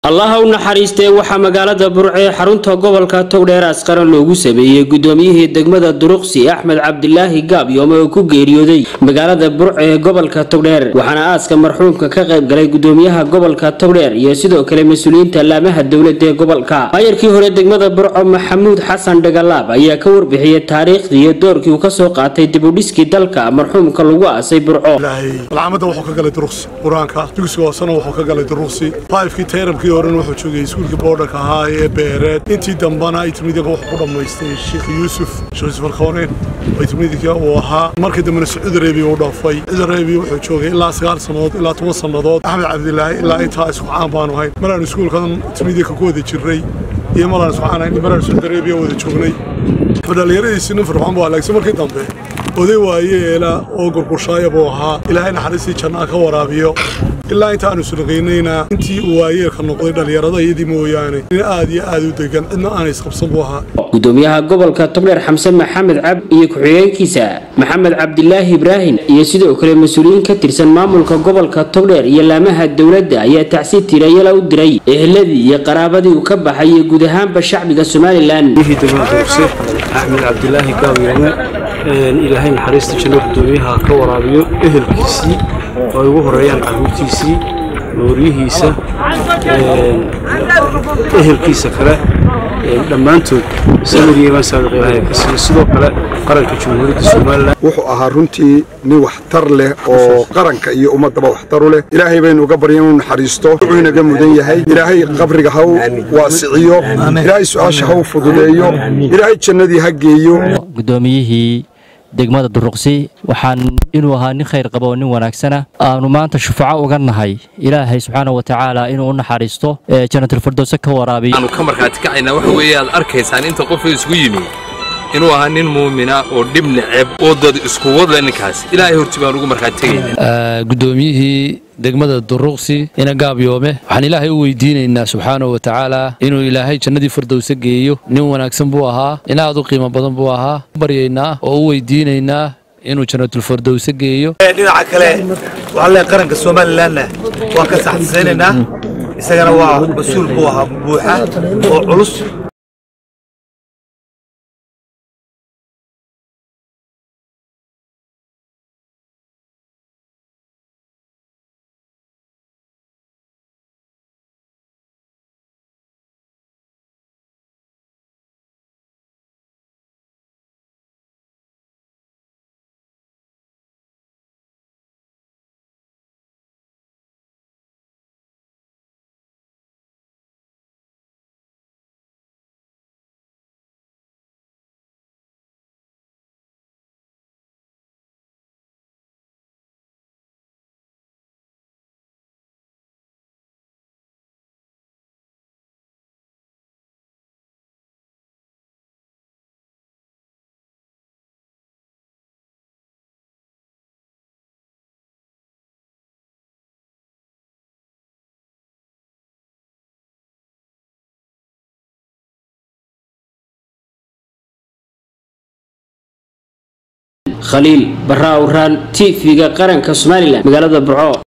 allaha u naxariistee waxaa magaalada burco ee xarunta gobolka togdheer asqaran loogu sameeyey gudoomiyihii degmada duruqsi axmed cabdilaahi gaabyoome oo ku geeriyooday magaalada burco ee gobolka togdheer waxaana aaska marxuumka ka qayb galay gudoomiyaha gobolka togdheer iyo sidoo kale mas-uuliyiinta laamaha dowlada ee gobolka maayarkii hore degmada burco maxamuud xasan dhagalaab ayaa ka warbixiyey taariikhdii iyo doorkii uu kasoo qaatay dibudhiskii dalka marxuumka lagu aasay burco alcaamadda wuxuu ka galay duruqsi qur-aanka dugsiga hoosena wuxuu ka galay duruqsi faifkii tayrabkii horena wuxuu joogay iskuulkii boodhanka ahaa ee beereed intii dambana itimidinka wuxuu ku dhammaystay sheekh yuusuf sheekh yuusuf alkhooneen oo itimidinka uu ahaa markii dambena sacuud arabiya uu dhaafay sacuud arabiya wuxuu joogay ilaa sagaal sannadood ilaa toban sannadood axmed cabdilaahi ilaa intaa isku caan baanu ahayn maraan iskuulkan itimidinka ku wada jirnay iyo maraan isku caan ahayn maraan sacuud arabiya wada joognay dhalinyaradiisii nin firxoon buu halaagsan markii dambe oday waayeela oo gurgurshaaya buu ahaa ilaahay naxariistii jannaa ka waraabiyo ilaa inta aanu sulaqaynayna intii uu waayeelka noqday dhallinyarada iyadii mooyaane nin aad iyo aad u degan cidna aanay isqabsan buu ahaa gudoomiyaha gobolka togdheer xamse maxamed cab iyo ku-xigeenkiisa maxamed cabdilaahi ibraahim iyo sidoo kale mas-uuliyiin ka tirsan maamulka gobolka togdheer iyo laamaha dowladda ayaa tacsi tirayala u diray eheladii iyo qaraabadii uu ka baxay iyo guud ahaanba shacbiga somalilan axmed cabdilaahi gaawyoome ilaahay naxariista janno gudoomiyaha ka waraabiyo ehelkiisii oo ay ugu horeeyaan carruurtiisii nooryihiisa ehelkiisa kale dhammaantood samiriyeebaan saadiq ilaahay ka siiyo sidoo kale qaranka jamhuuriyadda somalilan wuxuu ahaa runtii nin waxtar leh oo qaranka iyo ummaddaba waxtaru leh ilaahay baynu uga barya inuu naxariisto wuxuu inaga mudan yahay ilaahay qabriga ha u waasiciyo ilaahay su-aasha ha u fududeeyo ilaahay jannadii ha geeyo gudoomiyihii degmada duruqsi waxaan inuu ahaa nin khayr qaba oo nin wanaagsana aanu maanta shufaco uga nahay ilaahay subxaana wa tacaala inuu u naxariisto janatulfirdowse ka waraabiyo aanu ka markhaati kacaynaa waxa weeye aad arkaysaan inta qofka isugu yimi inuu ahaa nin muumina oo dhib neceb oo dad isku wada ninkaas ilaahay horti baan ugu markhaati tegaynaa gudoomiyihii degmada duruqsi ina gaabyoome waxaan ilaahay u weydiinaynaa subxaanahu wa tacaala inuu ilaahay jannadii firdowse geeyo nin wanaagsan buu ahaa nin aad u qiimo badan buu ahaa baryaynaa oo u weydiinaynaa inuu jannatulfirdowse geeyo dhinaca kale waxaan leeyahay qaranka somalilanna waan ka saxsaynaynaa isagana waa mas-uul buu ahaa buuxa oo culus khaliil barra awraan t v-ga qaranka somalilan magaalada burco